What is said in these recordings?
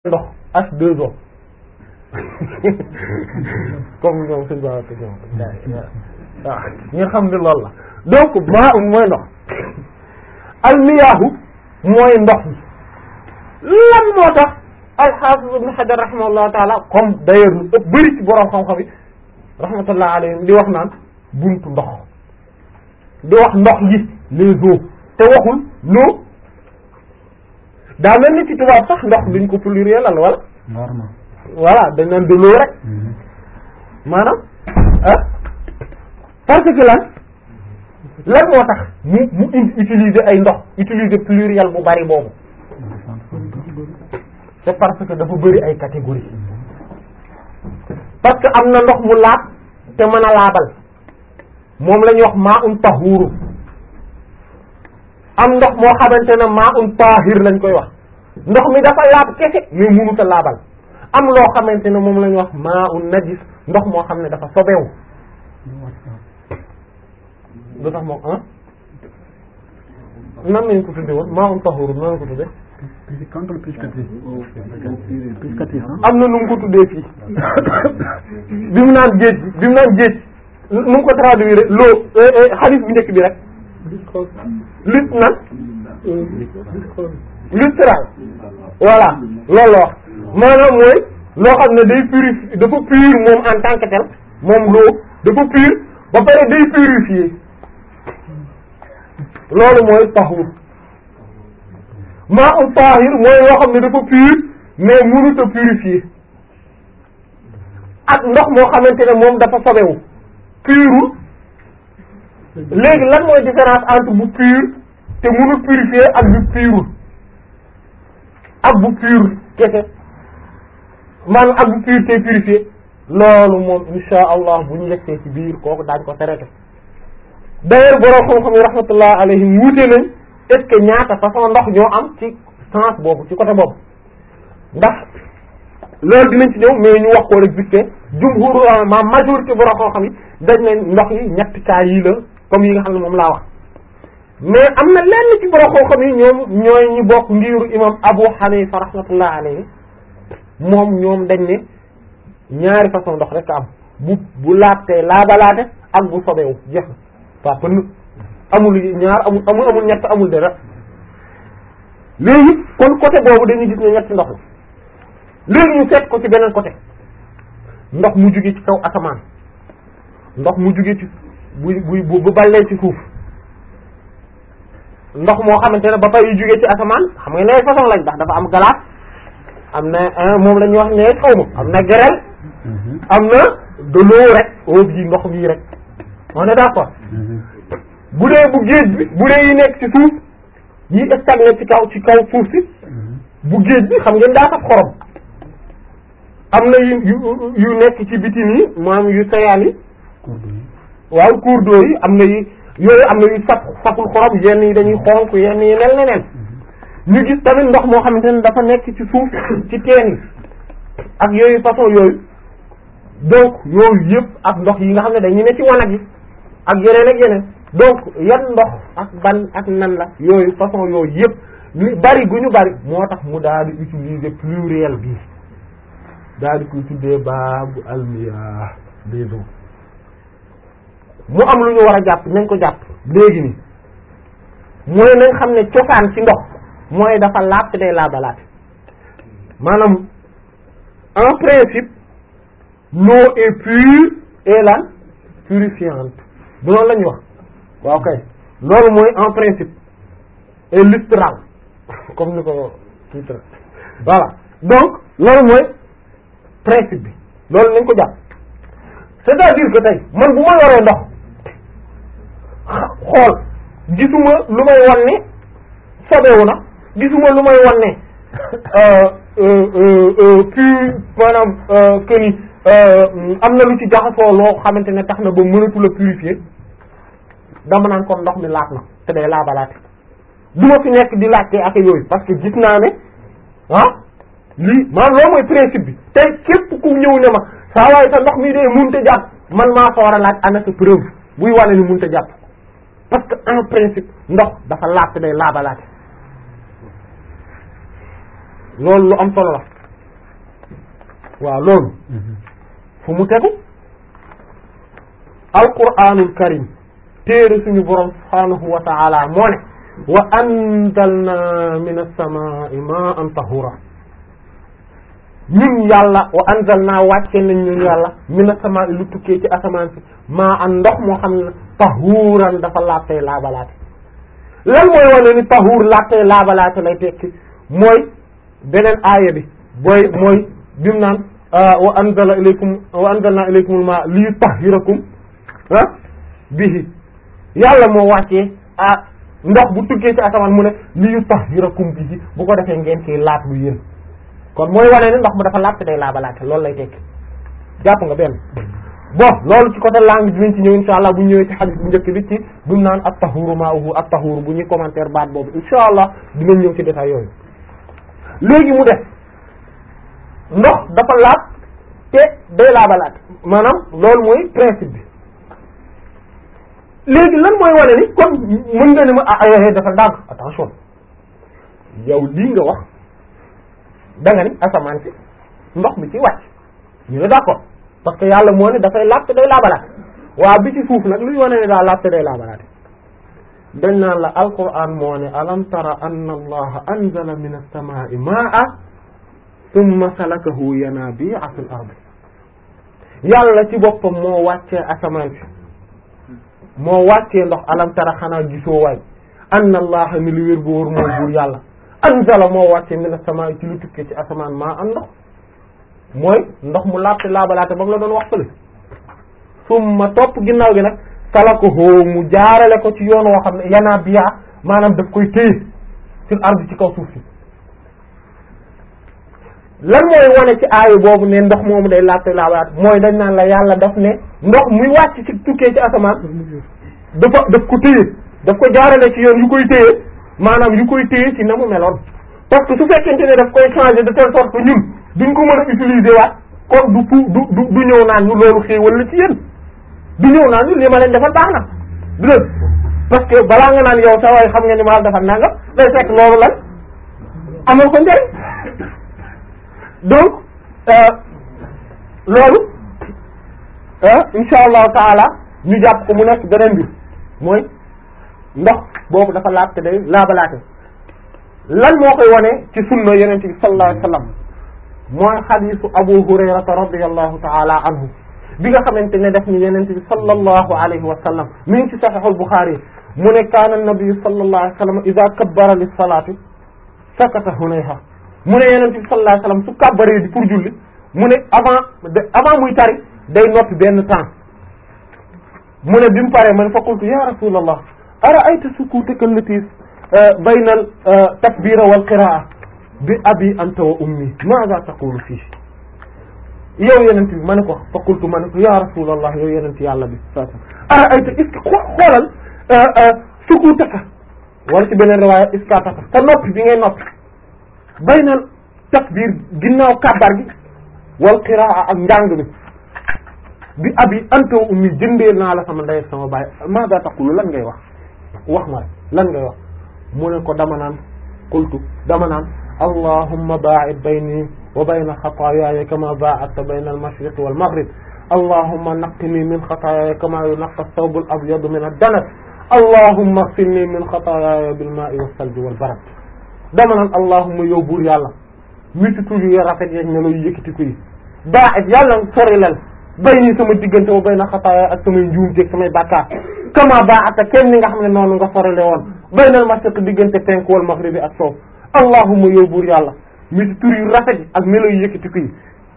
ndox H2O comme ñoom suñu baax ñoom waaw ñu xam ne loolu la donc maa um mooy ndox almiyaahu mooy ndox mi lan moo tax alxaafis ibn Hajar rahimahullahu taala comme d'ailleurs lu ëpp bëri ci borom xam-xam yi rahmatullah alayhim di wax naan buntu ndox di wax ndox yi les eaux te waxul l'eau daa mel ni ci tubaab sax ndox duñ ko pluriel la wala normal voilà dañ naan de l'eau rek maanaam ah parce que lan lan moo tax mu mu utiliser ay ndox utiliser pluriel bu bari boobu c'est parce que dafa bëri ay catégories parce que am na ndox mu laab te mën a laabal moom la ñuy wax maa un tahuuru am ndox moo xamante ne maa un tahir lañ koy wax ndox mi dafa laab kese mais mënut a laabal am loo xamante ne moom la ñuy wax maa un najis ndox moo xam ne dafa sobewu lu tax moom ah nan lañ ko tudde woon maa un tahuuru nan lañ ko tudde quand on piscatif piscatif am na nu mu ko tuddee fii bi mu naan géej bi mu naan géej nu mu ko traduire loo xaalis bu njëkk bi rek lut nan lustral voilà loolu la wax maanaam mooy loo xam ne day purifier dafa pur moom en tant que tel moom loo dafa pur ba pare day purifier loolu mooy tahur maa un tahir mooy loo xam ne dafa pur mais mënut a purifier ak ndox moo xamante ne moom dafa sobewu purul léegi lan mooy différence entre bu pur te mënul purifier ak bu purul ak bu pur kese maanaam ak bu pur te purifier loolu moom insha allah bu ñu yegsee ci biir kooku daañ ko traité d'ailleurs borom xam-xam yi rahmatullah alayhim wuute nañ est-ce que ñaata façon ndox ñoo am ci sens boobu ci côté boobu ndax loolu dinañ ci ñëw mais ñu wax ko rek vite fait jumhur ma majorité borom xam-xam yi dañ ne ndox yi ñetti cas yii la comme yi nga xam ne moom laa wax mais am na lenn ci borom xam-xam yi ñoom ñooy ñu bokk ngiru imam Abu Hanifa rahmatullah alayhi moom ñoom dañ ne ñaari façon ndox rek am bu bu laatee laabalaate ak bu sobeewu jeex na waa pënn amul ñaar amul amul amul ñett amul dara léegi kon côté boobu dañuy gis ne ñetti ndox la léegi ñu seet ko ci beneen côté ndox mu jóge ci kaw asamaan ndox mu jóge ci bu bu bu ballee ci suuf ndox moo xamante ne ba pare yu jóge ci asamaan xam nga ne façon lañ ndax dafa am glace am na moom la ñuy wax ne xaw ma am na grêle am na de l'eau rek eau bii ndox bii rek on est d'accord bu dee bu géej bi bu dee yi nekk ci suuf yi stagné ci kaw ci kaw suuf si bu géej bi xam ngeen daa saf xorom am na yu yu yu nekk ci bitim yi maanaam yu sayaan yi waaw cours d'eau yi am na yi yooyu am na yu saf saful xorom yenn yi dañuy xonk yenn yi mel neneen ñu gis tamit ndox moo xamante ne dafa nekk ci suuf ci teen yi ak yooyu façon yooyu donc yooyu yëpp ak ndox yi nga xam ne dañu ne ci wanag yi ak yeneen ak yeneen donc yan ndox ak ban ak nan la yooyu façon yooyu yëpp li bari gu ñu bari moo tax mu daal di utiliser pluriel bi daal di koy tuddee baabu almiyah des eaux mu am lu ñu war a jàpp nañ ko jàpp léegi ni mooy nañ xam ne cosaan ci ndox mooy dafa laab te day laabalaate maanaam en principe l'eau est pure et la purifiante bu loolu la ñuy wax waaw kay loolu mooy en principe et lustral comme ni ko titre voilà donc loolu mooy principe bi loolu nañ ko jàpp c'est-à-dire que tey man bu ma yoree ndox xool gisuma lu may wan ne sobewu na gisuma lu may wan ne puis maanaam que ni am na lu ci jaxasoo loo xamante ne tax na ba mënatu la purifier dama naan kon ndox mi laat na te day laabalaate du ma fi nekk di laajte ak yooyu parce que gis naa ne ah lii maanaam loolu mooy principe bi tey képp ku ñëw ne ma saa waaye sa ndox mi dee mënut a jàpp man maa fa war a laaj ana sa preuve buy wane ni mënut a jàpp parce que en principe ndox dafa laab te day laabalaate loolu lu am solo la waaw loolu fu mu tegu alquranul karim téere suñu borom subhanahu wa ta'ala moo ne wa anzalna min as-samaa'i ma'an tahura ñun yàlla wa anzalna wàcce nañ ñun yàlla min as-samaa'i lu tukkee ci asamaan si ma'an ndox moo xam ne tahuran dafa laabtey laabalaate lan mooy wane ni tahur laabtey laabalaate lay tekki mooy beneen aaya bi booy mooy bimu naan wa anzala ilaykum wa anzalna ilaykumul ma'a li yutahhirakum ah bihi yàlla moo wàccee ah ndox bu tukkee ci asamaan mu ne li yutahhirakum bihi bu ko defee ngeen ciy laat lu yéen kon mooy wane ne ndox mu dafa laat te day laabalaate loolu lay tekki jàpp nga benn bon loolu ci côté langue dinañ ci ñëw insha allah bu ñëwee ci hadith bu njëkk bi ci bi mu naan at-tahuru ma'uhu at-tahuru bu ñuy commentaire baat boobu insha allah dinañ ñëw ci détail yooyu léegi mu def ndox dafa laab te day laabalaat maanaam loolu mooy principe bi léegi lan mooy wane ni kon mën nga ne ma ah ay dafa ndànk attention yow lii nga wax da nga ni asamaan si ndox mi ci wàcc ñu ne d'accord parce que yàlla moo ne dafay laab te day laabalaat waa bi ci suuf nag luy wane ne daa laab te day laabalaat dañ naan la alquran moo ne alam tara anna allaha anzala min as-samaa'i maa'an thumma salakahu yanabi'a fil ard yàlla ci boppam moo wàccee asamaan si moo wàccee ndox alam tara xanaa gisoo waay anna allaha ni li wér bu wóor mooy buur yàlla anzala moo wàccee min as-samaa'i ci lu tukkee ci asamaan maa'an ndox mooy ndox mu laabte laabalaate ba mu la doon wax fële summa topp ginnaaw gi nag salakahu mu jaarale ko ci yoon woo xam ne yanaa biya maanaam daf koy téye fil ardi ci kaw suuf si lan mooy wane ci aayu boobu ne ndox moomu day laabte laabalaate mooy dañ naan la yàlla daf ne ndox muy wàcc ci tukkee ci asamaan dafa daf ko téye daf ko jaarale ci yoon yu koy téye maanaam yu koy téye ci na mu meloon parce que su fekkente ne daf koy changer de telle sorte que ñun duñ ko mën a utiliser waat kon du pu du du du ñëw naan ñu loolu xéewal la ci yéen du ñëw naan ñu li ma leen defal baax na du dëgg parce que balaa nga naan yow sa waay xam nga ni ma la defal nangam day fekk loolu lan amal ko njëriñ donc loolu insha allahu taala ñu jàpp ko mu nekk beneen bi mooy ndox boobu dafa laab te day laabalaate lan moo koy wane ci sunna yeneen bi sallallahu alayhi wasallam mooy xadisu abu hurayrata radiallahu taala anhu bi nga xamante ne def ni yenente bi sallallahu alayhi wa sallam mi ngi ci saxiixul buxaari mu ne kaana nabiyu sallallahu alayhi wa sallam ida kabbara lis salaati sakata hunayha mu ne yenente bi sallallahu alayhi wa sallam su kabbaree di pour julli mu ne avant avant muy tari day noppi benn temps mu ne bi mu paree man fa qultu ya rasulallah ara'ayta sukutaka allati bayna al takbira wal qiraa bi abi anta wa ummi maada taqulu fii yow yenent bi ma ne ko fa qultu ma ne ko ya rasulallah yow yenent yàlla bi sa ara ayta est-ce que xoolal sukutaka wala ci beneen riwaaya iskataka te noppi bi ngay noppi baynal takbir ginnaaw kàbbar gi wal qiraa ak njàng bi bi abi anta wa ummi jëndee naa la sama ndey sama baay maada taqulu lan ngay wax wax ma rek lan ngay wax mu ne ko dama naan qultu dama naan allahumma baa'id bayni wa bayna xataayaaya kama baa'adta bayna al-mashriqi wal maghrib allahumma naqqini min xataayaaya kama yunaqqa ath-thawbu al-abyadu min ad-danas allahumma ighsilni min xataayaaya bil-maa'i was-salji wal-barad dama naan allahumma yow buur yàlla mi ci tur yu rafet yeeg ne lay yëkkati ko yi baa'id yàlla sori lal bayni sama diggante wa bayna xataayaaya ak samay njuum teeg samay bàkkaar kama baa'adta kenn ni nga xam ne noonu nga sorale woon bayna al-mashriqi diggante penku wal maghribi ak soow allahumma yow buur yàlla mi ci tur yu rafet ak melo yu yëkkati ko yi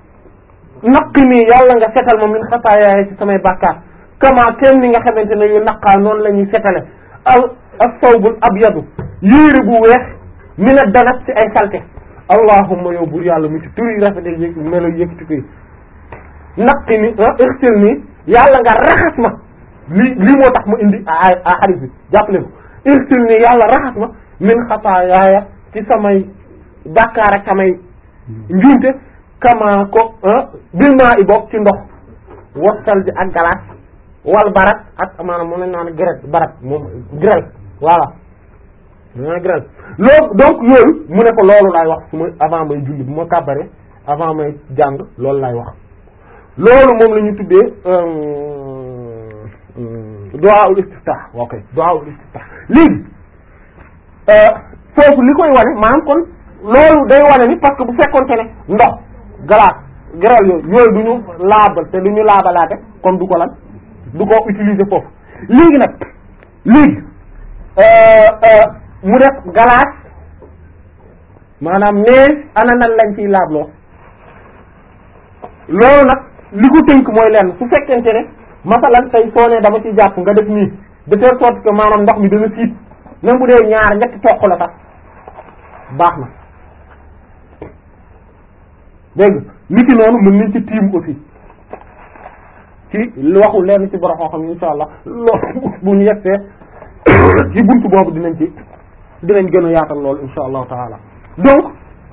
naqi nii yàlla nga setal ma min xataayaay ci samay bàkkaar kama kenn ni nga xamante ne yu naqaa noonu la ñuy setale al as-sawbul abyadu yéere bu weex min ad-danas ci ay salte allahumma yow buur yàlla mi ci tur yu rafet ak melo yu yëkkati ko yi naqi ni irsil nii yàlla nga raxas ma lii lii moo tax mu indi a a xarit bi jàppale ko irsil nii yàlla raxas ma min xataayaaya ci samay bàkkaar ak samay njuumte kama ko bil maa i bokk ci ndox wasal bi ak galaas wal barat ak maanaam moom lañ naan grêle barat moom grêle voilà naan grêle loolu donc loolu mu ne ko loolu laay wax su ma avant may julli bu ma kàbbare avant may jàng loolu laay wax loolu moom la ñu tuddee du'aul istiftah ok du'aul istiftah léegi foofu li koy wane maanaam kon loolu day wane ni parce que bu fekkonte ne ndox glace grêle yooyu yooyu du ñu laabal te du ñu laabalaate comme du ko lan du ko utiliser foofu léegi nag léegi mu def glace maanaam neige ana nan lañ ciy laabloo loolu nag li ko tënk mooy lenn su fekkente ne masalan tey soo ne dama ci jàpp nga def nii de telle sorte que maanaam ndox mi dana siit même bu dee ñaar ñetti toq la sax baax na dégg nit ki noonu mën nañ ci tiim aussi ci waxu lenn ci borom xam insha allah loolu bu ñu yegsee ci buntu boobu dinañ ci dinañ gën a yaatal loolu insha allahu taala donc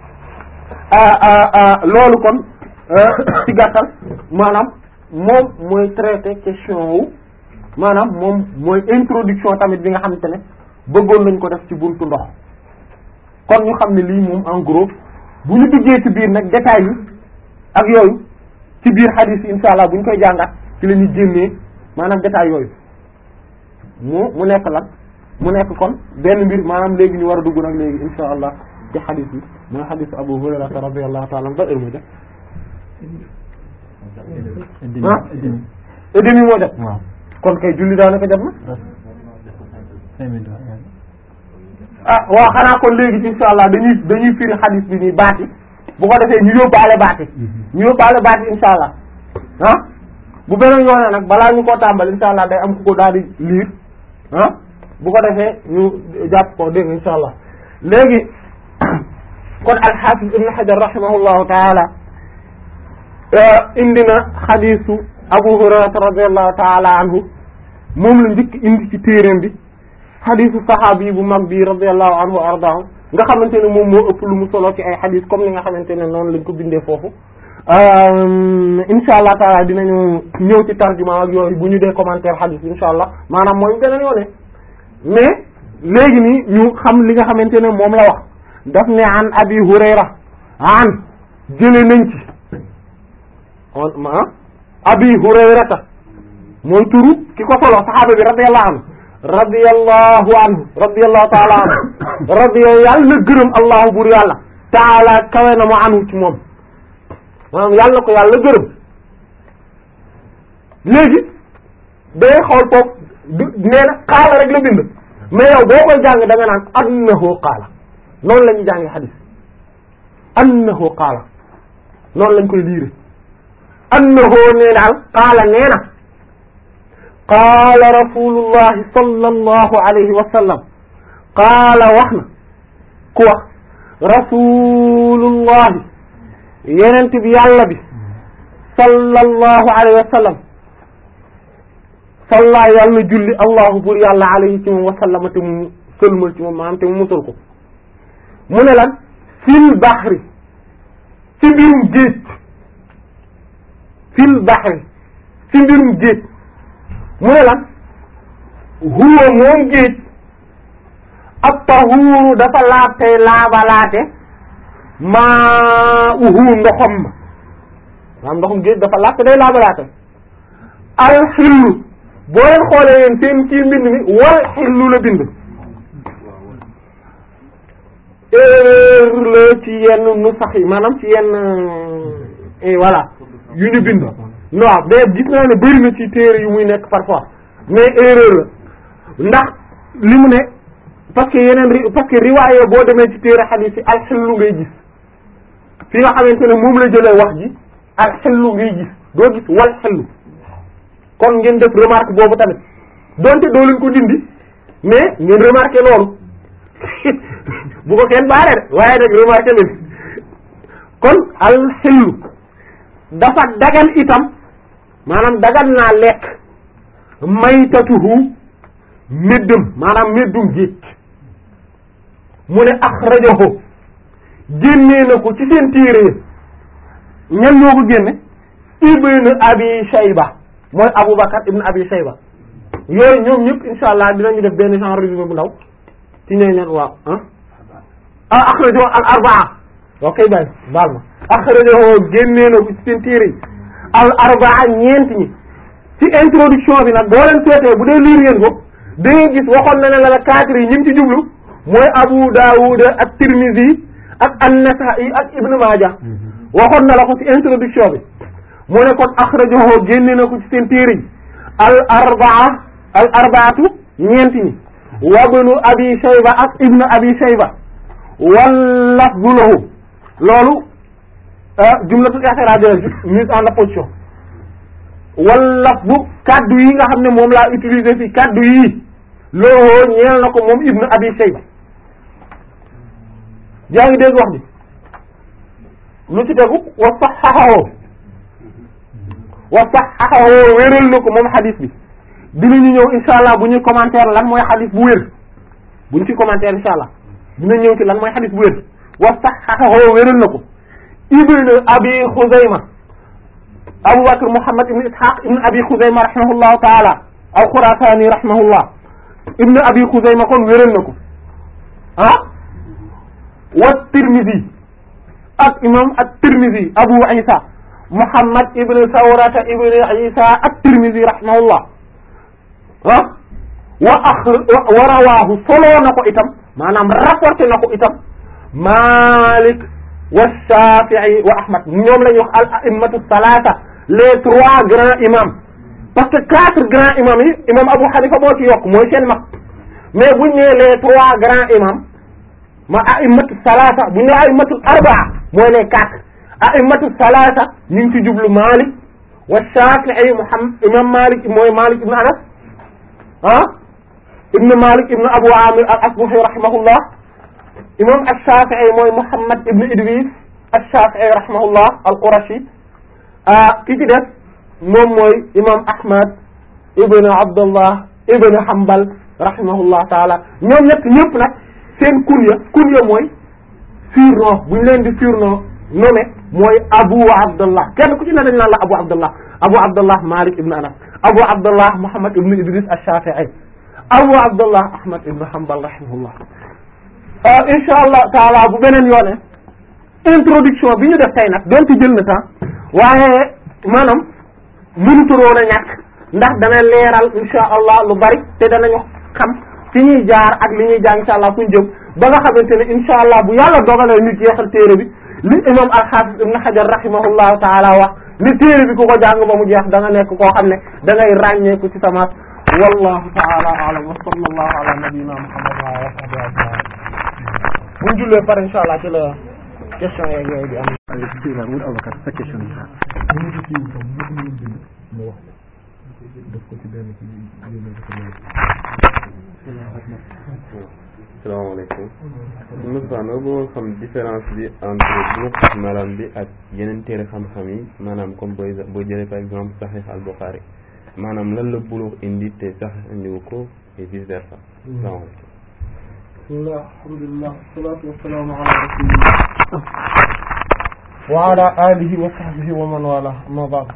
loolu kon ci gàttal maanaam moom mooy traité question wu maanaam moom mooy introduction tamit bi nga xamante ne bëggoon nañ ko def ci buntu ndox kon ñu xam ne lii moom en gros bu ñu duggee ci biir nag détails yi ak yooyu ci biir hadith yi insha allah bu ñu koy jàngat ci la ñuy génnee maanaam détails yooyu mu mu nekk lan mu nekk kon benn mbir maanaam léegi ñu war a dugg nag léegi insha allah ci hadith yi mooy hadith Abu Hurayra radiyallahu ta'ala ba heure mu def ah et demi moo jot waaw kon kay julli daanaka jot na cinq minutes ah waaw xanaa kon léegi insha allah dañuy dañuy firi xadis bi nii baati bu ko defee ñu yóbbaale baati ñu yóbbaale baati insha allah ah bu beneen yoonee nag balaa ñu koo tàmbal insha allah day am ku ko daal di liir ah bu ko defee ñu jàpp ko dégg insha allah léegi kon alxaafis ibn xajar rahimahullahu taala indi na xadisu abu hurairata radiallahu taala anhu moom la njëkk indi ci téeréem bi xadisu saxaabi bu mag bi radiallahu anhu wa ardaahu nga xamante ne moom moo ëpp lu mu solo ci ay xadis comme ni nga xamante ne noonu lañ ko bindee foofu insha allah taala dinañu ñëw ci tarjuma ak yooyu bu ñu dee commentaire xadis bi insha allah maanaam mooy beneen yoone mais léegi nii ñu xam li nga xamante ne moom la wax daf ne an abi hurayra an jële nañ ci on ma abi hurayrata mooy turu ki ko solo saxaaba bi radiyallahu anhu radiyallahu anhu radiyallahu taala anhu radiya yàlla na gërëm allahu bur yàlla taala kawe na mu anhu ci moom maanaam yàlla ko yàlla gërëm léegi day xool foofu du nee na xaala rek la bind mais yow boo koy jàng da nga naan annahu qaala noonu la ñuy jàngi xadis annahu qaala noonu lañ koy liire annahu nee daal qaala nee na qaala rasulullahi sallallahu alayhi wa sallam qaala wax na ku wax rasulullahi yenent bi yàlla bi sallallahu alayhi wa sallam salla yàlla na julli allahu bur yàlla alayhi ci moom wa sallama te mu sëlmal ci moom maanaam te mu musal ko mu ne lan fil baxri ci mbirum géej fil baxri ci mbirum géej mu ne lan huwa moom géej ab tahuuru dafa laab tey laabalaate maa uhu ndoxam ma maanaam ndoxum géej dafa laab te day laabalaate alxillu boo leen xoolee yéen seen ci mbind mi wal xillu la bind erreur la ci yenn nu sax yi maanaam ci yenn voilà yu ñu bind non mais gis naa ne bëri na ci téere yu muy nekk parfois mais erreur la ndax li mu ne parce que yeneen ri parce que riwaaye boo demee ci téere xadiis yi alxillu ngay gis fi nga xamante ne moom la jëlee wax ji alxillu ngay gis doo gis wal xillu kon ngeen def remarque boobu tamit donte doo leen ko dindi mais ngeen remarqué loolu bu ko kenn baare de waaye nag remarqué leen kon alxillu dafa dagan itam maanaam dagan naa lekk maytatuhu méddam maanaam méddum géej mu ne axrajahu génnee na ko ci seen téere yi ñan ñoo ko génne ibn abi shayba mooy aboubacar ibn abi shayba yooyu ñoom ñëpp insha allah dinañu def benn genre résumé bu ndaw ci ñooy ñan waaw ah ah axrajahu al arbaa ok bay baal ma axrajahu génnee na ko ci seen téere yi al arbaa ñeent ñi ci introduction bi nag boo leen seetee bu dee liir ngeen ko da ngay gis waxoon na ne la la quatre yi ñi ci jublu mooy Abu Dawud ak Tirmidhi ak An-Nasa'i ak Ibn Majah waxoon na la ko ci introduction bi mu ne kon axrajahu génne na ko ci seen téere yi al arbaa al arbaatu ñeent ñi wa ibnu Abi Shayba ak Ibn Abi Shayba wal lafzu lahu loolu jumlatul i'tirad mise en opposition wal lafzu kaddu yi nga xam ne moom laa utiliser fi kaddu yi loolu ñeel na ko moom Ibn Abi Shayba yaa ngi dégg wax bi lu ci tegu wa sahhahu wa sahhahu wéral na ko moom xadis bi dinañu ñëw insha allah bu ñuy commentaire lan mooy xadis bu wér bu ñu ci commentaire insha allah dina ñëw ci lan mooy xadis bu wér wa sahhahu wéral na ko ibn abi xuzayma abu bakr muhammad ibn ishaq ibn abi xuzayma rahimahullahu taala al khurasani rahimahullah ibn abi xuzayma kon wéral na ko ah wa tirmidhi ak imam at tirmidhi abu isa muhammad ibn sawrata ibn isa at tirmidhi rahimahullah ah wa ax wa rawaahu soloo na ko itam maanaam rapporté na ko itam Malik wa Shafi'i wa Ahmad ñoom la ñuy wax al a'immatu salasa les trois grands imams parce que quatre grands imams yi imam Abu Hanifa moo ci yokk mooy seen mag mais buñ nee les trois grands imams ma a'immatu salasa bu ñu nee a'immatu arbaa mooy les quatre a'immatu salasa ñu ngi ci jublu Malik wa Shafi'i Muhammad imam Malik mooy Malik ibn Anas ah ibn Malik ibn Abu Amir al-Asbahi rahimahullah imam ash-Shafi'i mooy Muhammad ibn Idris ash-Shafi'i rahimahullah al-Qurashi ah ki ci def moom mooy imam Ahmad ibn Abdullah ibn Hanbal rahimahullah taala ñoom ñett ñëpp nag seen kunya kunya mooy surnom bu ñu leen di surnom nommé mooy Abu Abdullah kenn ku ci ne dañ naan la Abu Abdullah Abu Abdullah Malik ibn Anas Abu Abdullah Muhammad ibn Idris ash-Shafi'i Abu Abdullah Ahmad ibn Hanbal rahimahullah insha allah taala bu beneen yoone introduction bi ñu def tey nag doonte jël na temps waaye maanaam mënuturoon a ñàkk ndax dana leeral insha allah lu bari te danañu xam fi ñuy jaar ak li ñuy jaar insha allah fu ñu jëm ba nga xamante ne insha allah bu yàlla dogalee ñu jeexal téere bi li imam al-Hafiz ibn Hajar rahimahullahu taala wax li téere bi ku ko jàng ba mu jeex da nga nekk koo xam ne da ngay ràññeeku ci sama wallahu taala a'lam wa sallallahu ala nabiyyina muhammad wa ala sahbihi ajma'in bu ñu jullee par insha allah ci la question yeeg yooyu di am bismillah wut avocat sa question yi ñu ngi ci kii tam ñu ko mën bind mu wax def ko ci benn ci yónnee ko ko salaamaaleykum Moustapha nga bëggoon xam différence bi entre Bulughul Maram bi ak yeneen téere xam-xam yi maanaam comme booy boo jëlee par exemple Sahih al-Bukhari maanaam lan la Bulugh indi te Sahih indiwu ko et vice versa salaamaaleykum bismillah alhamdulillah wassalatu wassalamu ala rasulillah wa ala alihi wa sahbihi wa man wala amma ba'd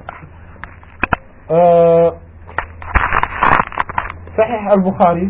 Sahih al-Bukhari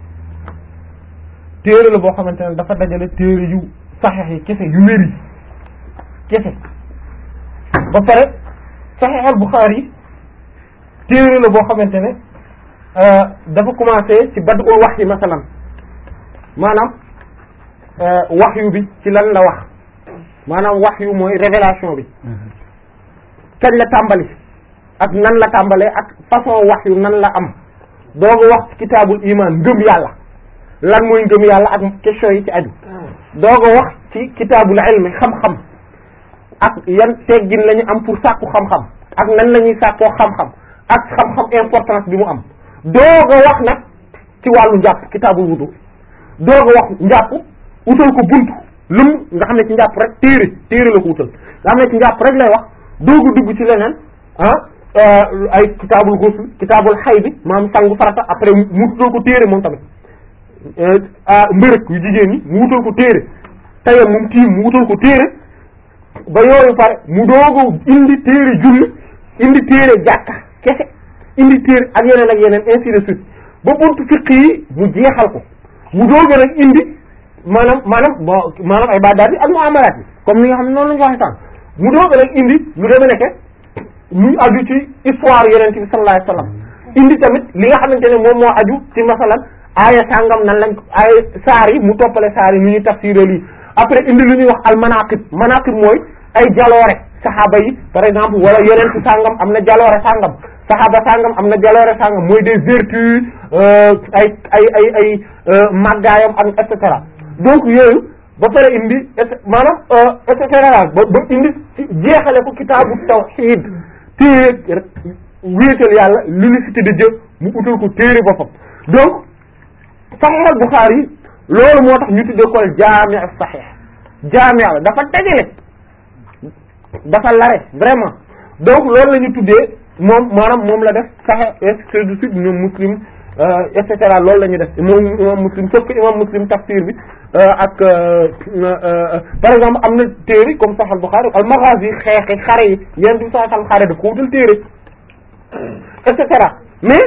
téere la boo xamante ne dafa dajale téere yu saxiix yi kese yu wér yi kese ba pare Sahih al-Bukhari téere la boo xamante ne dafa commencé ci bad'ul wahyi masalan maanaam wahyu bi ci lan la wax maanaam wahyu mooy révélation bi kañ la tàmbali ak nan la tàmbalee ak façon wahyu nan la am dooga wax ci kitaabul iman ngëm yàlla lan mooy ngëm yàlla ak question yi ci aju dooga wax ci kitaabul ilmi xam-xam ak yan teggin la ñu am pour sàkku xam-xam ak nan la ñuy sàkkoo xam-xam ak xam-xam importance bi mu am dooga wax nag ci wàllu njàpp kitaabul wudu dooga wax njàpp utal ko buntu lum nga xam ne ci njàpp rek téere téere la ko utal nga xam ne ci njàpp rek lay wax dooga dugg ci leneen ah ay kitaabul ghusl kitaabul xay bi maanaam sangu farata après mu utal ko téere moom tamit mbërëk yu jigéen ñi mu wutal ko téere tayam moom tiim mu wutal ko téere ba yooyu pare mu dooga indi téere julli indi téere jàkka kese indi téere ak yeneen ak yeneen ainsi de suite ba buntu fiq yi mu jeexal ko mu dooga rek indi maanaam maanaam bon maanaam ay baadaat yi ak muamalaat yi comme ni nga xam ne noonu la ñu waxee sànq mu doog rek indi lu demee nekke muy aju ci histoire yonent bi sallallahu alayhi wasallam indi tamit li nga xamante ne moom moo aju ci masalan aaya sàngam nan lañ aaya saar yi mu toppale saar yi nu ñuy tafsiré lii après indi lu ñuy wax al manaqib manaqib mooy ay jaloore saxaaba yi par exemple wala yonent sàngam am na jaloore sàngam saxaaba sàngam am na jaloore sàngam mooy des vertus ay ay ay ay màggaayam ak et cetera donc yooyu ba pare indi maanaam et cetera ba ba indi jeexale ko kitaabu tawhid téere wéetal yàlla l'unicité de Dieu mu utal ko téere boppam donc Sahih al-Bukhari loolu moo tax ñu tuddee ko jaami' as-sahih jaami' la dafa dajale dafa lare vraiment donc loolu la ñu tuddee moom maanaam moom la def Sahih et de suite ñoom Muslim et cetera loolu la ñu def moom imam Muslim sauf que imam Muslim tafsir bi ak par exemple am na téere comme Sahih al-Bukhari al-Maghazi xeexi xare yi yéen du sax xam xare da ko wutal téere et cetera mais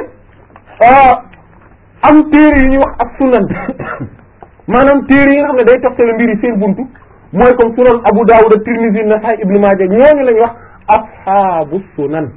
am téere yi ñuy wax ak sunan maanaam téere yi nga xam ne day toftale mbir yi seen buntu mooy comme sunan Abu Dawud ak Tirmidhi Nasa'i Ibn Majah ñooñu la ñuy wax ashaabu sunan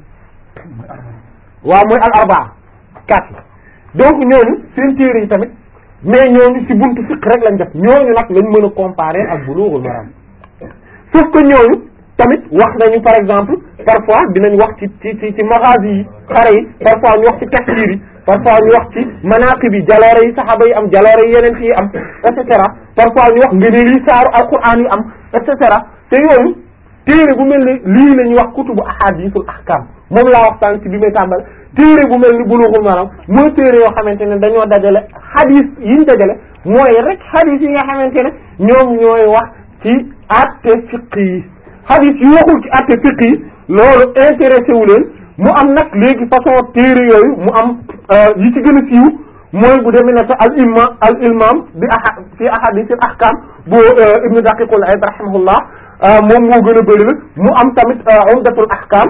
waaw mooy al arbaa quatre donc ñooñu seen téere yi tamit mais ñooñu ci buntu fiqh rek lañ def ñooñu nag lañ mën a comparer ak Bulughul Maram sauf que ñooñu tamit wax nañu par exemple parfois dinañ wax ci ci ci ci maghazi yi xare yi parfois ñu wax ci tafsir yi parfois ñu wax ci manaqib yi jaloore yi saxaaba yi am jaloore yi yeneen yi am et cetera parfois ñu wax ngëneel yi saaru alquran yi am et cetera te yooyu téere bu mel ni lii la ñuy wax kutubu ahadithul ahkam moom laa wax tànk ci bi may tàmbal téere bu mel ni bulughul maram mooy téere yoo xamante ne dañoo dajale hadith yiñ dajale mooy rek hadith yi nga xamante ne ñoom ñooy wax ci atte fiqh yi hadith yi waxul ci atte fiqh yi loolu intéressé wu leen mu am nag léegi façon téere yooyu mu am yi ci gën a siiw mooy bu demee ne al imam al imam bi aha fi ahadith al ahkam bu ibnu daqiqul aid rahimahullah moom moo gën a bëri la mu am tamit umdatul ahkam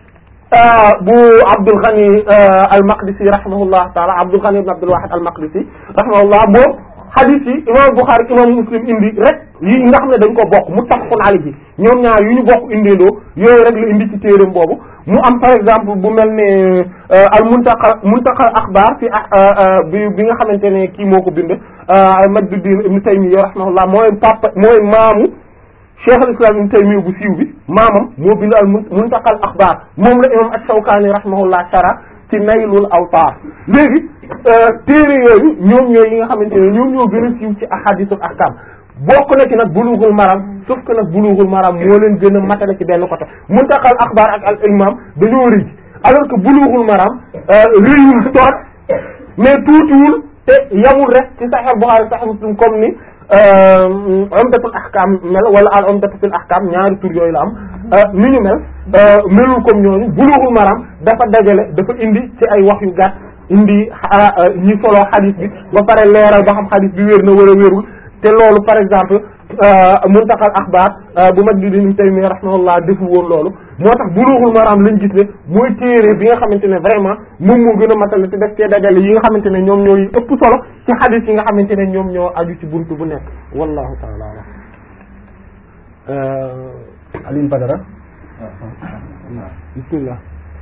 bu Abdul Ghani al Maqdisi rahimahullah taala Abdul Ghani ibn Abdul Wahid al Maqdisi rahimahullah moom hadith yi imam Bukhari imam Muslim indi rek yi nga xam ne dañ ko bokk muttafaqun alayhi ñoom ñaar yu ñu bokk indiloo yooyu rek la indi ci téereem boobu mu am par exemple bu mel ne al muntaqa muntaqa akhbar fi bi bi nga xamante ne kii moo ko bind Majduddin ibn Taymiyya rahimahullah mooy papa mooy maamu cheikh al islam ibn Taymiyya bu siiw bi maamam moo bind al muntaqal akhbar moom la imam ash-Shawkani rahimahullah shara ci naylul awtar léegi téere yooyu ñoom ñooy yi nga xamante ne ñoom ñoo gën a siiw ci ahadithul ahkam bokk na ci nag bulughul maram sauf que nag bulughul maram moo leen gën a matale ci benn côté muntaqal akhbar ak al imam dañoo rëy alors que bulughul maram rëyul toot mais tuutiwul te yamul rek ci sahih Bukhari sahih Muslim comme ni umdatul ahkam mel wala al umdatu fil ahkam ñaari tur yooyu la am ni ñu mel melul comme ñooñu bulughul maram dafa dajale dafa indi ci ay wax yu gàtt indi ñi solo xadis bi ba pare leeral ba xam xadis bi wér na wala wérul te loolu par exemple muntaqal axbaar bu Majduddin Ibn Taymiyya rahimahullah defu woon loolu moo tax bulughul maram lañ gis ne mooy téere bi nga xamante ne vraiment moom moo gën a matale te def cee dajale yi nga xamante ne ñoom ñooy ëpp solo ci xadis yi nga xamante ne ñoom ñoo aju ci buntu bu nekk wallahu taala alam Alioune Badara bismillah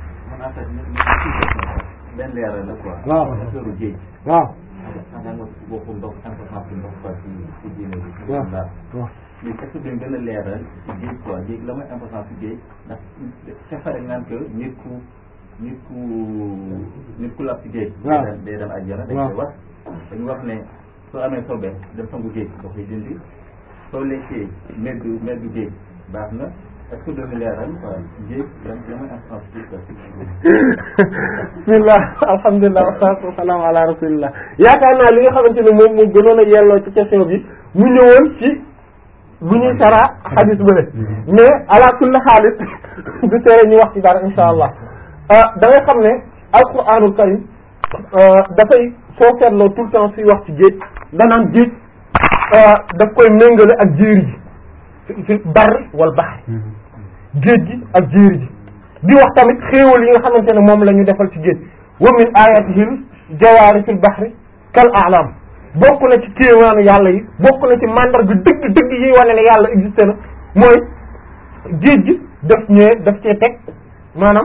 benn leeral la quoi. waaw affaire géej. waaw xam nga waxu ndox importance bi ndox quoi ci ci diine bi. waaw ndax waaw li est-ce que dañ gën a leeral ci géej quoi géej la mooy importance ci géej ndax xefare ngaan que nit ku nit ku nit ku lab ci géej. waaw day dem day dem àjjana dañ waaw. koy wax dañu wax ne soo amee sobe dem sangu géej da koy dindi soo lekkee meddu meddu géej baax na est-ce que dañu leeral quoi géej lan la mooy importance ci quoi ci bismillah alhamdulilah wasalaatu wasalaamu ala rasulillah yaakaar naa li nga xamante ne moom moo gënoon a yelloo ci question bi mu ñëwoon ci bu ñuy sara xadis bële mais ala kulli xaalis du tere ñu wax ci dara insha allah da ngay xam ne alquranul karim dafay soo seetloo tout le temps suy wax ci géej danaan géej daf koy méngale ak jéeri ji fi fi barri wal baxri géej gi ak jéeri ji di wax tamit xéewal yi nga xamante ne moom la ñu defal ci géej wa min ayatihil jawaari fil bahri kal a'lam bokk na ci kéemaanu yàlla yi bokk na ci mandarga dëgg dëgg yi wane ne yàlla existé na mooy géej gi daf ñëwee daf cee teg maanaam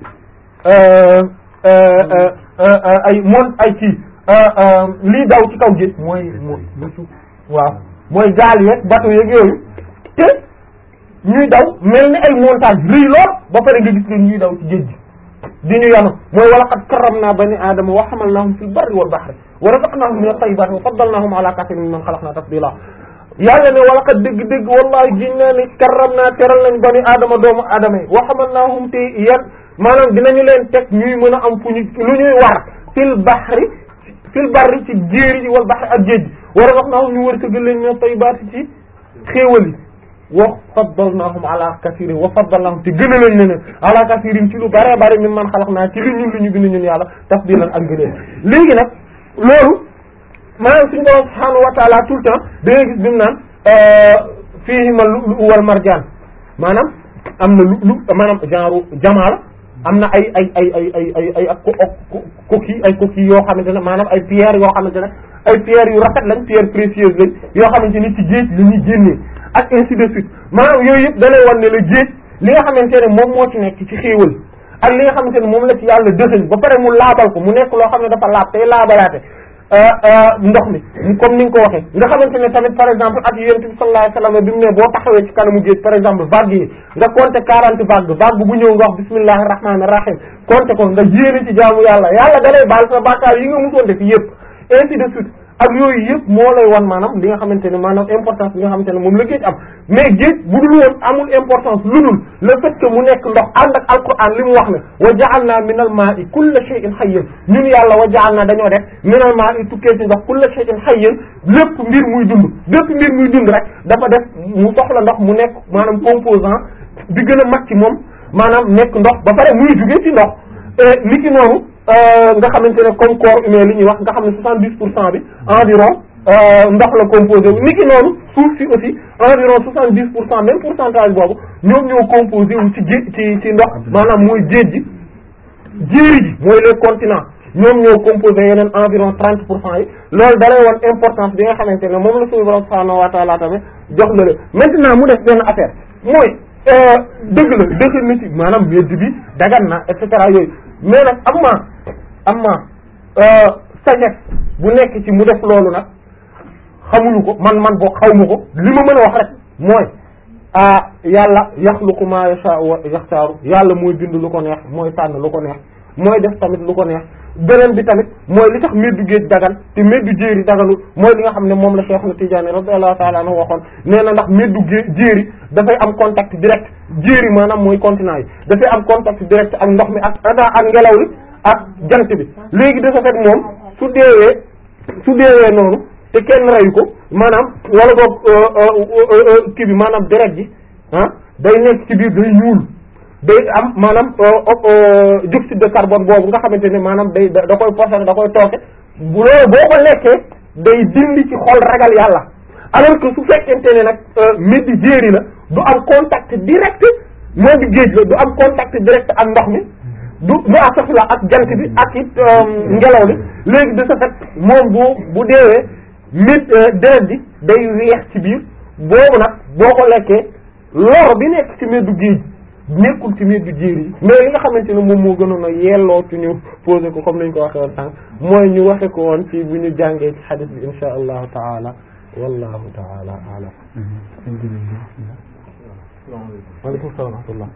ay moon ay kii lii daw ci kaw géej mooy mooy waaw mooy gaal yeeg bateau yeeg yooyu te ñuy daw mel ni ay montagne rëy lool ba pare nga gis leen ñuy daw ci géej gi di ñu yanu mooy wala qad karramna bani aadama wa hamalnahum fil barri wal bahri wa razaqnahum min at-tayyibati wa faddalnahum ala kathirin mimman khalaqna tafdila yàlla ne wala qad dëgg-dëgg wallahi giñ naa ni karramna teral nañ bani aadama doomu aadama yi wa hamalnahum te yan maanaam dinañu leen teg ñuy mën a am fu ñu lu ñuy war fil bahri fil barri ci jéeri ji wal bahri ak géej gi wa razaqnahum ñu wërsëgal leen min at-tayyibati ci xéewal yi wa faddalnahum ala kathirin wa faddalnahum te gën a lañ ne ala kathirin ci lu bare bare min man xalaq naa ci li ñun lu ñu bind ñun yàlla tafdilan ak gëneel léegi nag loolu maanaam suñu borom subhaanahu wa taala tout le temps da ngay gis bi mu naan fiihima lu'lu'u wal marjaan maanaam am na lu lu maanaam genre jamaa la am na ay ay ay ay ay ay ay ak coquille ay coquille yoo xamante ne maanaam ay pierres yoo xamante ne ay pierres yu rafet lañ pierres précieuses lañ yoo xamante ni ci géej la ñuy génnee ak ainsi de suite maanaam yooyu yëpp da lay wan ne la géej li nga xamante ne moom moo ci nekk ci xéewal ak li nga xamante ne moom la ci yàlla dëxëñ ba pare mu laabal ko mu nekk loo xam ne dafa laab tey laabalaate ndox mi comme ni nga ko waxee nga xamante ne tamit par exemple ak yonent bi sallallahu alayhi wasallam bi mu ne boo taxawee ci kanamu géej par exemple vague yi nga compter quarante vague vague bu ñëw nga wax bismillahir rahmanir rahim compter ko nga yéene ci jaamu yàlla yàlla da lay baal sa bàkkaar yi nga musoon def yëpp ainsi de suite ak yooyu yëpp moo lay wan maanaam li nga xamante ne maanaam importance bi nga xamante ne moom la géej am mais géej bu dul woon amul importance lu dul le fait que mu nekk ndox ànd ak alquran li mu wax ne wa ja'alna minal ma'i kulla shay'in hayyin ñun yàlla wa ja'alna dañoo def minal ma'i tukkee ci ndox kulla shay'in hayyin lépp mbir muy dund lépp mbir muy dund rek dafa def mu soxla ndox mu nekk maanaam composant bi gën a mag ci moom maanaam nekk ndox ba pare muy jugee ci ndox li ki noonu nga xamante ne comme corps humain li ñuy wax nga xam ne soixante dix pour cent bi environ ndox la composé wu ni ki noonu suuf si aussi environ soixante dix pour cent même pourcentage boobu ñoom ñoo composé wu ci géej ci ci ndox maanaam mooy géej gi jéeri ji mooy les continents ñoom ñoo composé yeneen environ trente pour cent yi loolu dalay woon importance bi nga xamante ne moom la suñu borom subhanahu wa ta'ala tamit jox la le maintenant mu def benn affaire mooy dëgg la dëgg na ci maanaam medd bi dagan na et cetera yooyu mais nag am ma am ma sagesse bu nekk ci mu def loolu nag xamuñu ko man man boo xaw ma ko li ma mën a wax rek mooy ah yàlla yaxluqu ma yasha wa yaxtaaru yàlla mooy bind lu ko neex mooy tànn lu ko neex mooy def tamit lu ko neex beneen bi tamit mooy li tax meddu géej dagan te meddu jéeri daganul mooy li nga xam ne moom la Cheikh na Tidiane radiyallahu ta'ala anhu waxoon nee na ndax meddu gé jéeri dafay am contact direct jéeri maanaam mooy continent yi dafay am contact direct ak ndox mi ak ak ngelaw li ak jant bi léegi de ce fait moom su deewee su deewee noonu te kenn reyu ko maanaam wala boog kii bi maanaam deret ji ah day nekk ci biir day ñuul day am maanaam dioxyde de carbone boobu nga xamante ne maanaam day da koy posé da koy tooke bu loolu boo ko lekkee day dindi ci xol ragal yàlla alors que su fekkente ne nag midi jéeri la du am contact direct moo di géej la du am contact direct ak ndox mi du du asafla ak jant bi ak it ngelaw li léegi de ce fait moom bu bu deewee mit deret bi day weex ci biir boobu nag boo ko lekkee lor bi nekk ci meddu géej nekkul ci meddu jéeri yi mais li nga xamante ne moom moo gënoon a yelloo ci ñu posé ko comme nañ ko waxee woon sànq mooy ñu waxe ko woon ci bu ñu jàngee ci xadis bi insha allahu taala wallahu taala alam waaleykum salaam wa rahmatullah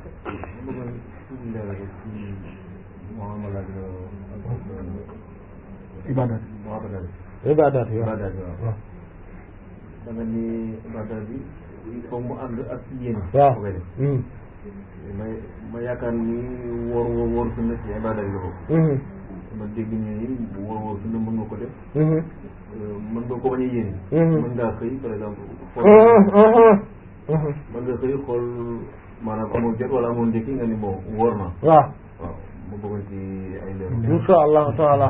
ibadat ibadat yi ibadat bi waaw da nga ni ibadat bi il faut mu ànd ak yéene waaw ko koy def ma ma yaakaar ni wóor wóor wóor sunna ci ibadat yi la bokk ma dégg ñu ni wóor wóor sunna mën nga ko def mën nga ko bañ a yéene mën ngaa xëy par exemple xool mën nga xëy xool maanaam amoon jot wala amoon ndékki nga ni bon wóor na waaw waaw ma bëggoon ci ay leer insha allahu taala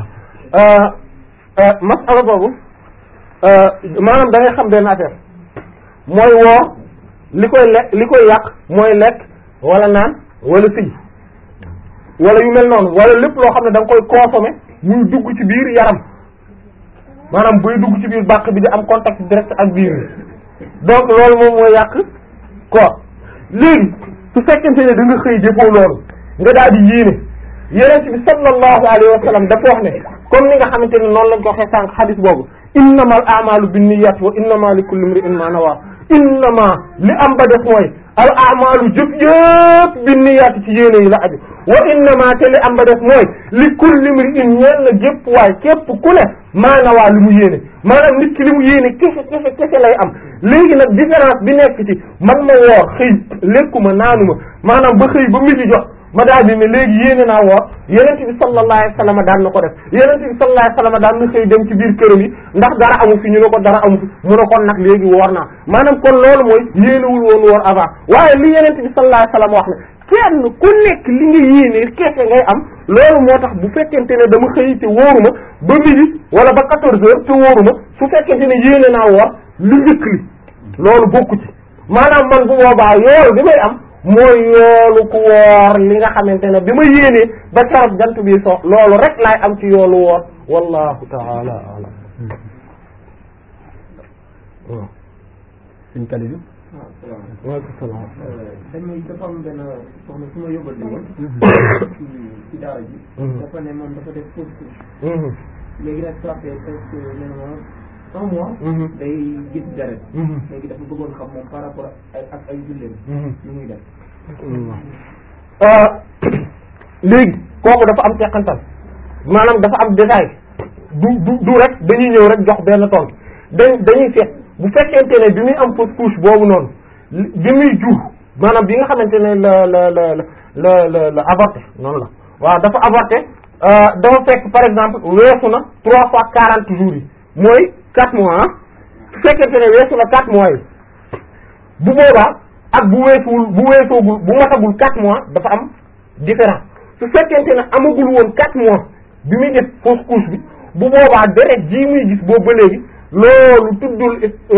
masala boobu maanaam da ngay xam benn affaire mooy woor li koy lekk li koy yàq mooy lekk wala naan wala sëy wala yu mel noonu wala lépp loo xam ne da nga koy consommer muy dugg ci biir yaram maanaam buy dugg ci biir bàq bi di am contact direct ak biir bi donc loolu moom mooy yàq koor léegi su fekkente ne da nga xëy jëfoo loolu nga daal di yéene yeneen bi sallallahu alayhi wa sallam dafa wax ne comme ni nga xamante ne noonu lañ ko waxee sànq xadis boobu innamal a'malu binniyat wa innama li kulli imri'in ma nawa innama li am ba def mooy al a'malu jëf yëpp binniyat ci yéene yi la aju wa innama te li am ba def mooy li kulli imri'in ñeel na jëpp waay képp ku ne ma nawa li mu yéene maanaam nit ki li mu yéene kese kese kese lay am léegi nag différence bi nekk ci man ma woor xëy lekkuma naanuma maanaam ba xëy ba midi jot ma daal di ne léegi yéene naa woor yenente bi sallallahu alayhi wasallam daan na ko def yenente bi sallallahu alayhi wasallam daan na xëy dem ci biir këram yi ndax dara amu fi ñu ne ko dara amu fi mu ne kon nag léegi woor naa maanaam kon loolu mooy yéenewul woon woor avant waaye li yenente bi sallallahu alayhi wasallam wax ne kenn ku nekk li nga yéene keese ngay am loolu moo tax bu fekkente ne dama xëy te wóoruma ba midi wala ba quatorze heures te wóoruma su fekkente ne yéene naa woor lu njëkk li loolu bokku ci maanaam man bu boobaa yoolu bi may am mooy yoolu ku woor li nga xamante ne bi ma yéenee ba carab jant bi so loolu rek laay am ci yoolu woor wallahu taala alam waaw suñ kali bi waaw salaamaaleykum. waaleykum salaam dañuy dafa am benn soxna su ma yóbbante woon. ci ci daara ji. dafa ne moom dafa def fausse couche. léegi nag ça fait presque nee na ma un mois. day gis deret. léegi dafa bëggoon xam moom par rapport ak ak ay julleem. lu muy def. léegi kooku dafa am teqantal maanaam dafa am détail du du du rek dañuy ñëw rek jox benn tontu dañ dañuy seet bu fekkente ne bi muy am fausse couche boobu noonu bi muy jur maanaam bi nga xamante ne la la la la la la avorté noonu la waaw dafa avorté dafa fekk par exemple weesu na trois fois quarante jours yi mooy quatre mois ah su fekkente ne weesu na quatre mois yi bu boobaa ak bu weesuwul bu weesoogul bu matagul quatre mois dafa am différence su fekkente ne amagul woon quatre mois bi muy def fausse couche bi bu boobaa deret ji muy gis boobu ba léegi loolu tuddul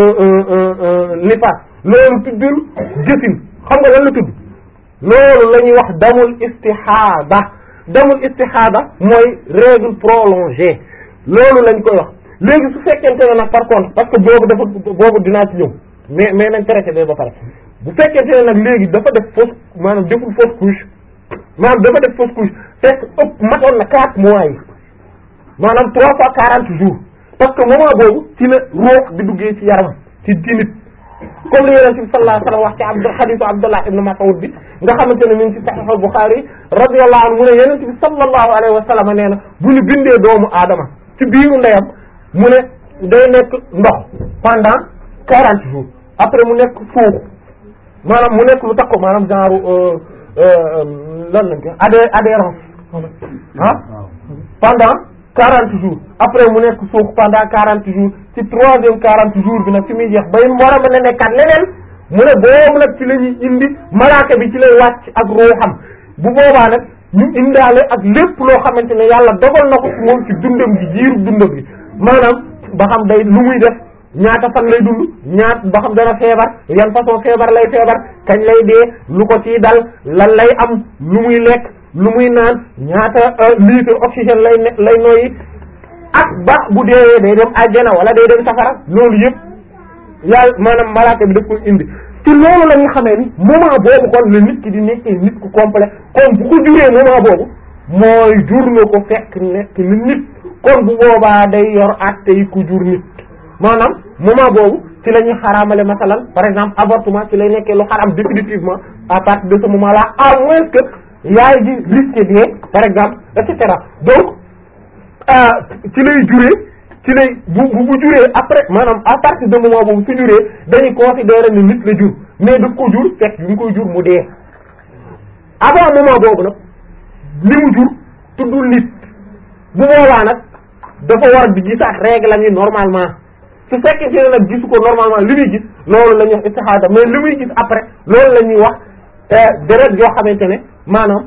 nifaas loolu tuddul gësin xam nga lan la tudd loolu la ñuy wax damul istihada damul istihada mooy règle prolongée loolu lañ koy wax léegi su fekkente ne nag par contre parce que boobu dafa boobu dinaa ci ñëw mais mais nañ traité ba ba pare bu fekkente ne nag léegi dafa def fausse maanaam deful fausse couche maanaam dafa def fausse couche fekk ëpp matoon na quatre mois yi maanaam trois fois quarante jours parce que moment boobu ci la ruux di duggee ci yaram ci ci nit comme li yonent bi sallallahu alayhi wasallam wax ci abd xadisu Abdullah ibn Mas'ud bi nga xamante ne mi ngi ci Sahih al-Bukhari radiyallahu anhu mu ne yonent bi sallallahu alayhi wa sallam nee na bu ñu bindee doomu aadama ci biiru ndeyam mu ne day nekk ndox pendant quarante jours après mu nekk suuf maanaam mu nekk lu takko maanaam genre lan lañ ko adhé adhérence ah pendant quarante jours après mu nekk suuf pendant quarante jours ci troisième quarante jours bi nag ci muy jeex bay war a mën a nekkaat leneen mu ne boobu nag ci la ñuy indi malaaka bi ci lay wàcc ak ruuxam bu boobaa nag ñu indaale ak lépp loo xamante ne yàlla dogal na ko ci moom ci dundam gi jiiru dundam gi maanaam ba xam day lu muy def ñaata fan lay dund ñaat ba xam dana feebar yan façon feebar lay feebar kañ lay dee lu ko ciy dal lan lay am lu muy lekk lu muy naan ñaata litre oxygène lay ne lay noyyi ak ba bu deewee day dem àjjana wala day dem safara loolu yëpp yàlla maanaam malaaka bi daf koy indi ci loolu la ñu xamee ni moment boobu kon la nit ki di nekkee nit ku complet kon bu ko juree moment boobu mooy jur na ko fekk nekk ni nit kon bu boobaa day yor àtte yi ku jur nit maanaam moment boobu ci la ñuy xaraamale masalan par exemple avortement ci lay nekkee lu xaram définitivement à partir de ce moment là à moins que yaay ji risque dee par exemple et cetera donc ci lay juree ci lay bu bu juree après maanaam à partir de moment boobu su juree dañuy considérer ni nit la jur mais daf ko jur fekk bi mu koy jur mu dee avant moment boobu nag li mu jur tuddul nit bu boobaa nag dafa war di gisaat règle la ñuy normalement su fekkee ne nag gisu ko normalement li muy gis loolu la ñuy wax istihada mais li muy gis après loolu la ñuy wax deret yoo xamante ne maanaam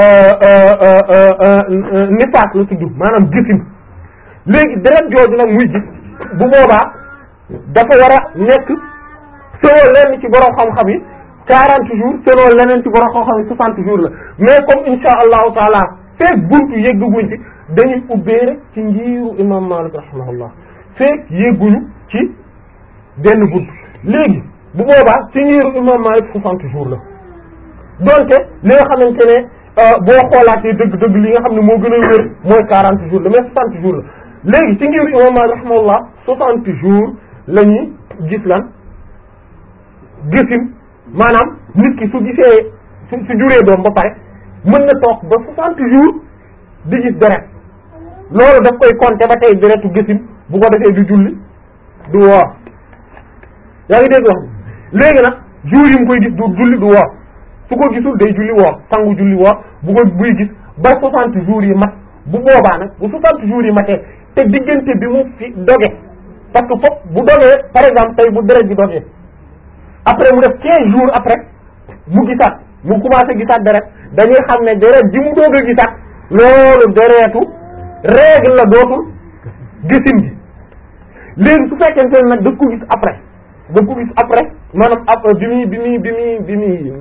nifaas la tudd maanaam gisim léegi deret jooju nag muy gis bu boobaa dafa war a nekk selon lenn ci borom xam-xam yi quarante jours selon leneen ci borom xam-xam yi soixante jours la mais comme insha allahu taala feek buntu yegguñ ci dañuy ubbee rek ci njiiru imam Malik rahimahullah feek yegguñu ci benn buntu léegi bu boobaa ci ngiru imam Malik soixante jours la donte li nga xamante ne boo xoolaatee dëgg-dëgg li nga xam ne moo gën a wér mooy quarante jours la mais soixante jours la léegi ci ngiru imam Malik rahimahullah soixante jours la ñuy gis lan gisim maanaam nit ki su gisee su su juree doom ba pare mën na toog ba soixante jours di gis deret loolu daf koy compter ba tey deretu gisim bu ko defee du julli du woor yaa ngi dégg wax léegi nag jours yi mu koy gis du julli du woor su ko gisul day julli woor sangu julli woor bu ko buy gis ba soixante jours yi mat bu boobaa nag bu soixante jours yi matee te diggante bi mu fi doge parce que foofu bu dogee par exemple tey bu deret bi dogee après mu def quinze jours après mu gisaat mu commencé gisaat deret dañuy xam ne deret ji mu doog a gisaat loolu deretu règle la dootul gisin gi léegi su fekkente ne nag da ko gis après da ko gis après maanaam après bi muy bi muy bi muy bi muy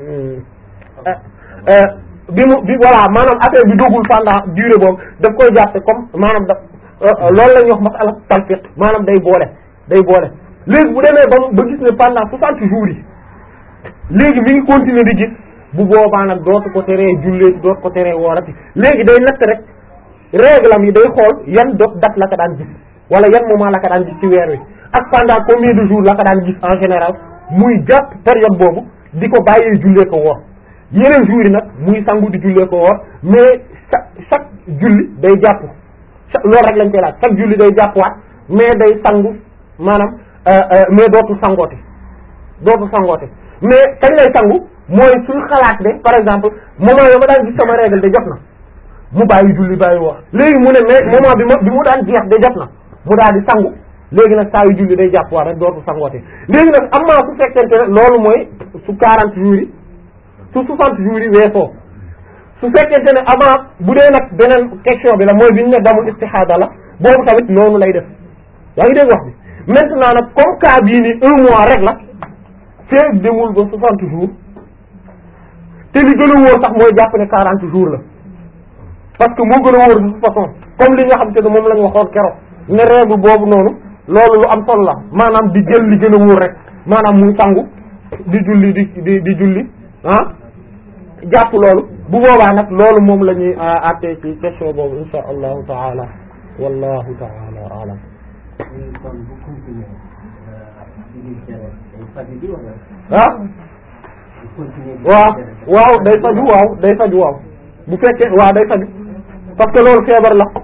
bi mu bi voilà maanaam affaire bi dogul pendant durée boobu daf koy jàppe comme maanaam daf loolu la ñuy wax masala talfiq maanaam day boole day boole léegi bu demee ba ba gis ne pendant soixante jours yi léegi mi ngi continuer di gis bu boobaa nag dootu ko teree jullee dootu ko teree woorati léegi day natt rek règle am yi day xool yan dot date la ko daan gis wala yan moment la ko daan gis ci weer wi ak pendant combien de jours la ko daan gis en général muy jàpp période boobu di ko bàyyee jullee ko woor yeneen jours yi nag muy sangu di jullee ko woor mais chaque chaque julli day jàpp loolu rek lañ koy laaj chaque julli day jàppwaat mais day sangu maanaam mais dootul sangoote dootul sangoote mais kañ lay sangu mooy suñ xalaat de par exemple moment yo ma daan gis sama règle de jot na mu bàyyi julli bàyyi wax léegi mu ne mais moment bi ma bi mu daan jeex de jot na mu daal di sangu léegi nag saa yu julli day jàpp waat rek dootul sangoote léegi nag am maa su fekkente ne loolu mooy su quarante jours yi su soixante jours yi weesoo su fekkente ne avant bu dee nag beneen question bi la mooy bi ñu ne damul istihada la boobu tamit noonu lay def yaa ngi dégg wax bi maintenant nag comme cas bii ni un mois rek la feeg demul ba soixante jours te li gën a wóor sax mooy jàpp ne quarante jours la parce que moo gën a wóor de toute façon comme li nga xam te ne moom la ñu waxoon keroog ne règle boobu noonu loolu lu am solo la maanaam di jël li gën a wóor rek maanaam muy sangu di julli di di di julli ah jàpp loolu bu boobaa nag loolu moom la ñuy àttee ci question boobu insha allahu taala wallahu taala alam kon bu continuer di deret day faju ji wala ah bu continuer di waaw deret waaw day faju waaw day faju waaw bu fekkee waaw day faju parce que loolu feebar la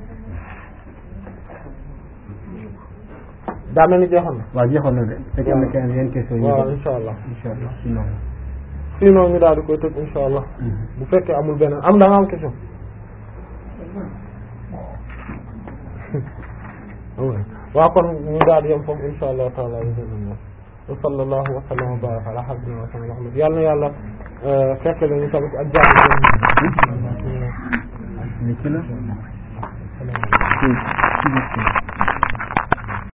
daa mel ni jeexoon na waaw jeexoon na de fekk am na keneen yeneen question yi waaw insha allah insha allah sinon sinon ñu daal di koy tëj insha allah bu fekkee amul beneen am da nga am question waaw kon ñu daal di yem foofu insha allah taala wa sallallahu wa sallam wa baraka ala habibina wa sallam Muhammad yàlla na yàlla fekk la ñu tamit ak jàmm ni ci la ci ci